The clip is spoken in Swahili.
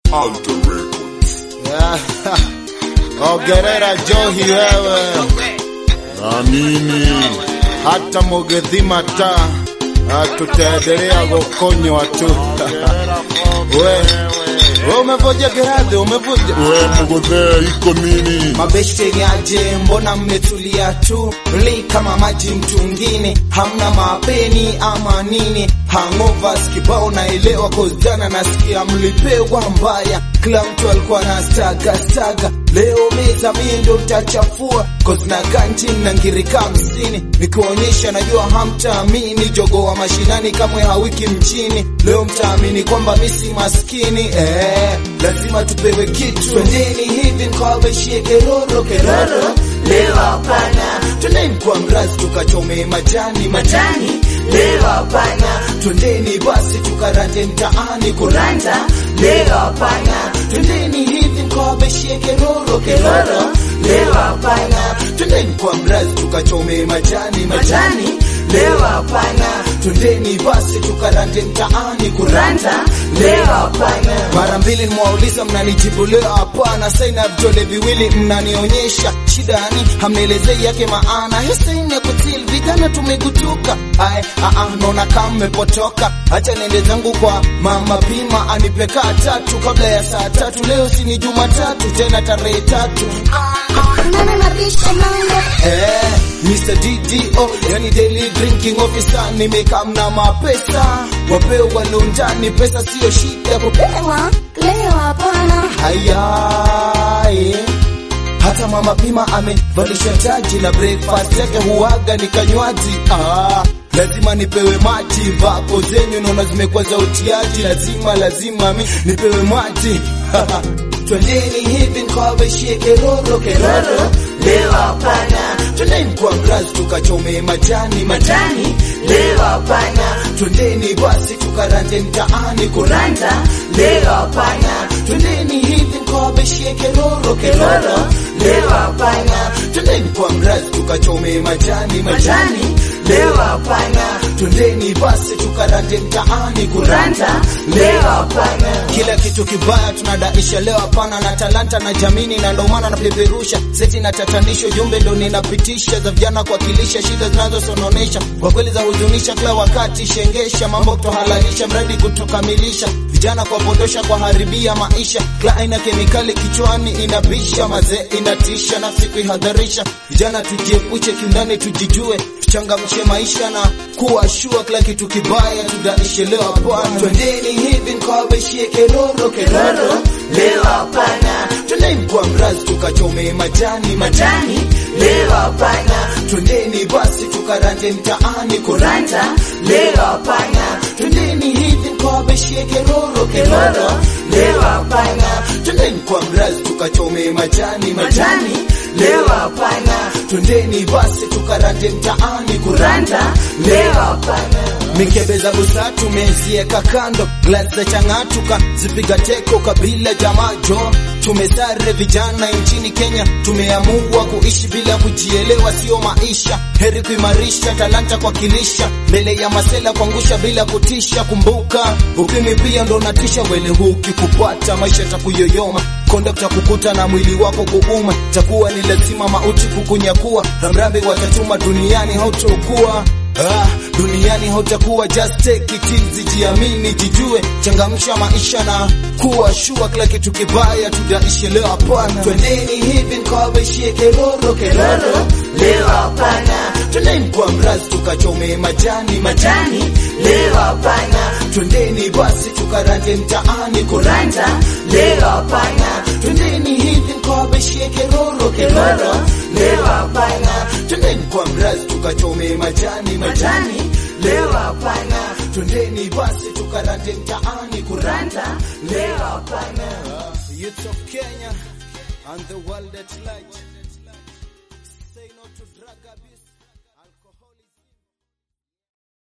Alter Records. Ogerera Johi wewe, Na nini? hata mugethima ta tutaendelea gukonywa tu. We we umevuja Geradhi, umevuja We mgodhea iko nini? Mabeshte yaje, mbona mmetulia tu li kama maji mtungini, hamna mapeni ama nini? Hangovers kibao naelewa, kozjana nasikia mlipewa mbaya, kila mtu alikuwa na staga staga. Leo meza mie ndo mtachafua, cause na ganji na ngirika hamsini, nikiwaonyesha najua hamtaamini. Jogo wa mashinani kamwe hawiki mchini, leo mtaamini kwamba misi maskini eh, lazima tupewe kitu. Twendeni hivi mkawabeshie keroro keroro, leo hapana. Twendeni kwa mrazi tukachome majani majani, leo hapana. Twendeni basi tukarande mtaani kuranda, leo hapana. Twendeni hivi mkawabeshie keroro keroro, leo hapana. Twendeni kwa mrazi tukachome majani majani, leo hapana. Twendeni basi tukarande mtaani kuranda, leo hapana. Mara mbili nimewauliza mnanijibu leo hapana. Saina vidole viwili mnanionyesha shida yani, hamnielezei yake maana. Hii saini ya kutil vijana tumegutuka. Ai, aa, naona kama mmepotoka. Acha niende zangu kwa mama Pima anipe kaa tatu kabla ya saa tatu. Leo si ni Jumatatu tena tarehe tatu. Nana mabisha mambo Eh, Mr. DDO, yani daily drinking officer, nimekaa na mapesa wapewa lonjani, pesa siyo shida kupewa Lewa, leo hapana Hayai. Hata mama Pima amevalisha taji na breakfast yake huaga ni kanywaji. Ah, lazima nipewe maji, vako zenyu naona zimekuwa za utiaji, lazima lazima mi nipewe maji Twendeni hivi nikawabeshie keroro keroro, leo hapana. Twendeni kwa mrazi tukachome majani majani, leo hapana. Twendeni basi tukarande mtaani kuranda, leo hapana. Twendeni hivi nikawabeshie keroro keroro, leo hapana. Twendeni kwa mrazi tukachome majani majani, leo hapana. Twendeni basi tukarande mtaani kuranda, leo hapana. Kila kitu kibaya tunadaisha leo hapana, na talanta na jamini, na ndo maana napeperusha seti na tatanisho, jumbe ndo ninapitisha za vijana kuwakilisha shida zinazosononesha kwa kweli za huzunisha, kila wakati shengesha mambo kutohalalisha, mradi kutokamilisha vijana kuwapotosha kwa haribia maisha, kila aina kemikali kichwani inabisha, mazee inatisha, nafsi kuihadharisha. Vijana tujiepushe kiundani, tujijue, tuchangamshe maisha na kuwa shua, kila kitu kibaya tudaishe leo hapana. Twendeni hivi nikawabeshie keroro keroro, leo hapana. Twendeni kwa mrazi tukachome majani majani, leo hapana. Twendeni basi tukarande mtaani kuranda, leo hapana. Twendeni hivi nikawabeshie keroro keroro, leo hapana. Twendeni kwa mrazi tukachome majani majani, leo hapana. Twendeni basi tukarande mtaani kuranda, leo hapana. Mikebe za busa tumezieka kando, glasi za chang'atuka zipiga teko kabila jamajo. Tumesare vijana nchini Kenya, tumeamua kuishi bila kujielewa, sio maisha. Heri kuimarisha talanta kwa kilisha, mbele ya masela kuangusha bila kutisha. Kumbuka ukimwi pia ndo natisha, wele huu kikupata maisha takuyoyoma konda kukukuta na mwili wako kuuma, takuwa ni lazima mauti kukunyakua. Ramrambe watatuma duniani hautokuwa Ah, duniani hautakuwa just take it easy, jiamini, jijue, changamsha maisha na kuwa shua, kila kitu kibaya tudaishi leo hapana. Twendeni hivi nikawabeshie keroro keroro, leo hapana. Twendeni kwa mrazi tukachome majani majani, leo hapana. Twendeni basi tukarande mtaani kuranda, leo hapana. Twendeni hivi nikawabeshie keroro keroro, leo hapana. Twendeni kwa mrazi tukachome majani majani, leo hapana. Twendeni basi tukarande mtaani kuranda, leo hapana. Youth of Kenya and the world at large.